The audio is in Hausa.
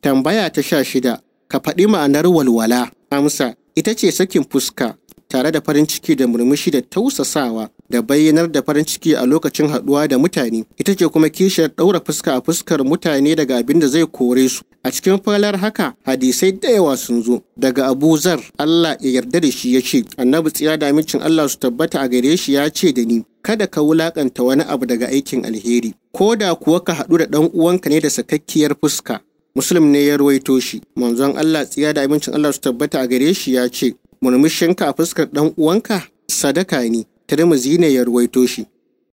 Tambaya ta sha shida, ka faɗi ma'anar walwala. Amsa, ita ce sakin fuska tare da farin ciki da murmushi da tausasawa da bayyanar da farin ciki a lokacin haɗuwa da mutane. Ita ce kuma kishiyar ɗaura fuska a fuskar mutane daga abin da zai kore su. A cikin falar haka, hadisai da yawa sun zo. Daga Abu Zar, Allah ya yarda da shi ya ce, Annabi tsiya da amincin Allah su tabbata a gare shi ya ce da ni, kada ka wulakanta wani abu daga aikin alheri, ko da kuwa ka haɗu da ɗan uwanka ne da sakakkiyar fuska. Muslim ne ya ruwaito shi, manzon Allah tsiya da amincin Allah su tabbata a gare shi ya ce, murmushinka a fuskar ɗan uwanka sadaka ne, Tirmidhi ne ya ruwaito shi.